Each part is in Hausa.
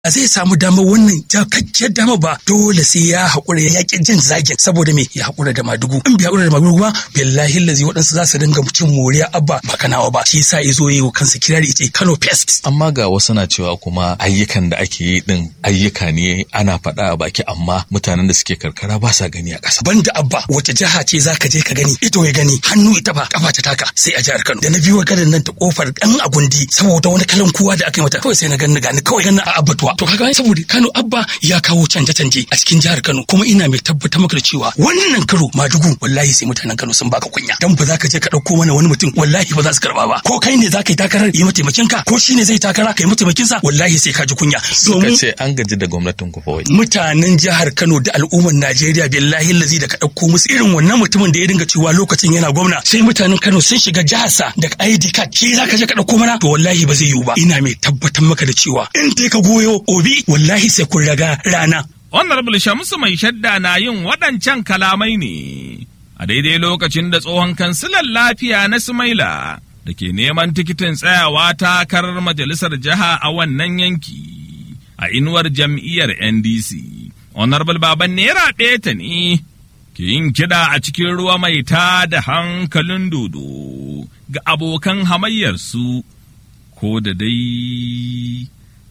zai samu damar wannan jakakkiyar dama ba dole sai ya haƙura ya yaƙi jin zagin saboda me ya haƙura da madugu in bai haƙura da madugu ba billahi lazi waɗansu za su dinga cin moriya abba ba kanawa ba shi yasa ya zo yi wa kansa kirari ce Kano pest amma ga wasu na cewa kuma ayyukan da ake yi din ayyuka ne ana faɗa a baki amma mutanen da suke karkara ba sa gani a ƙasa banda abba wace jiha ce za ka je ka gani ito ya gani hannu ita ba kafa ta taka sai a jihar Kano da na biyo gadan nan ta kofar ɗan agundi saboda wani kalan kuwa da aka yi mata kawai sai na gani gani kawai gani a abbatuwa to kaga saboda Kano abba ya kawo canje canje a cikin jihar Kano kuma ina mai tabbatar maka da cewa wannan karo madugu wallahi sai mutanen Kano sun baka kunya dan ba za ka je ka ɗauko mana wani mutum wallahi ba za su karba ba ko kai ne za ka yi takarar yi mataimakin ka ko shi ne zai takara ka yi mataimakin sa wallahi sai ka ji kunya suka ce an gaji da gwamnatin ku fa wai mutanen jihar Kano da al'ummar Najeriya billahi lazi da ka ɗauko musu irin wannan mutumin da ya dinga cewa lokacin yana gwamna sai mutanen Kano sun shiga jiharsa da ID card shi za ka je ka ɗauko mana to wallahi ba zai yiwu ba ina mai tabbatar maka da cewa in dai ka goyo obi wallahi sai kun raga rana Honorable Shamsu mai shadda na yin waɗancan kalamai ne a daidai lokacin da tsohon kansilan lafiya na Sumaila da ke neman tikitin tsayawa takarar majalisar jiha a wannan yanki a inuwar jam'iyyar NDC. Honorable Baban Naira ta ne ke yin kiɗa a cikin ruwa mai ta da hankalin dodo ga abokan hamayyarsu ko da dai.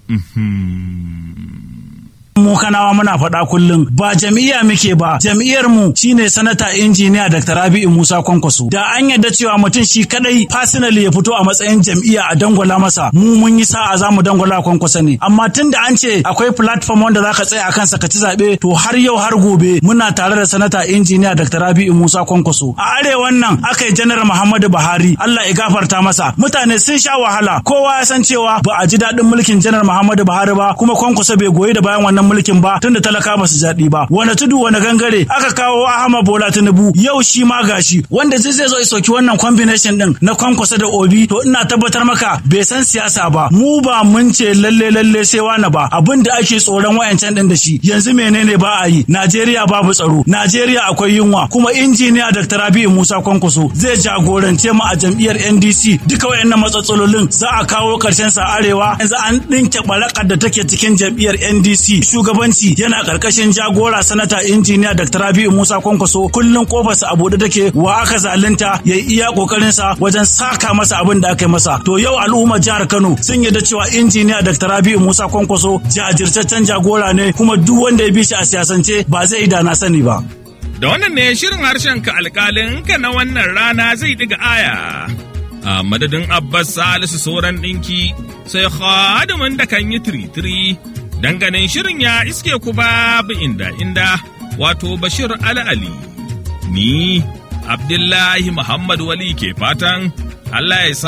mu kanawa muna faɗa kullum ba jam'iyya muke ba jam'iyyar mu shine sanata injiniya Dr. Rabi'u Musa Kwankwaso da an yadda cewa mutum shi kadai personally ya fito a matsayin jam'iyya a dangwala masa mu mun yi sa'a za mu dangwala Kwankwaso ne amma tun da an ce akwai platform wanda zaka tsaya akan sa ka ci zabe to har yau har gobe muna tare da sanata injiniya Dr. Rabi'u Musa Kwankwaso a arewan nan aka yi janar Muhammadu Buhari Allah ya gafarta masa mutane sun sha wahala kowa ya san cewa ba a ji daɗin mulkin janar Muhammadu Buhari ba kuma Kwankwaso bai goyi da bayan wannan mulkin ba tunda talaka ba su jaɗi ba wani tudu wani gangare aka kawo Ahmad Bola Tinubu yau shi ma gashi wanda zai zai zo ya soki wannan combination din na kwankwasa da obi to ina tabbatar maka bai san siyasa ba mu ba mun ce lalle lalle sai wani ba abin da ake tsoron wayancan din da shi yanzu menene ba a yi Najeriya babu tsaro Najeriya akwai yunwa kuma injiniya Dr. Rabi'u Musa Kwankwaso zai jagorance mu a jam'iyyar NDC duka wayannan matsatsalolin za a kawo karshen sa arewa yanzu an dinke barakar da take cikin jam'iyyar NDC shugabanci yana karkashin jagora sanata injiniya Dr. Rabi'u Musa Kwankwaso kullun kofarsa a bude take wa aka zalunta ya yi iya kokarin sa wajen saka masa abin da aka yi masa to yau al'ummar jihar Kano sun yarda cewa injiniya Dr. Rabi'u Musa Kwankwaso jajirtaccen jagora ne kuma duk wanda ya bi shi a siyasance ba zai da na sani ba Da wannan ne shirin harshen ka alƙalin ka na wannan rana zai ɗiga aya. A madadin Abbas Salisu sauran ɗinki sai khadimin da kan yi tiri-tiri ganin shirin ya iske ku babu inda inda wato Bashir Ali. Ni Abdullahi Muhammad Wali ke fatan Allah ya sa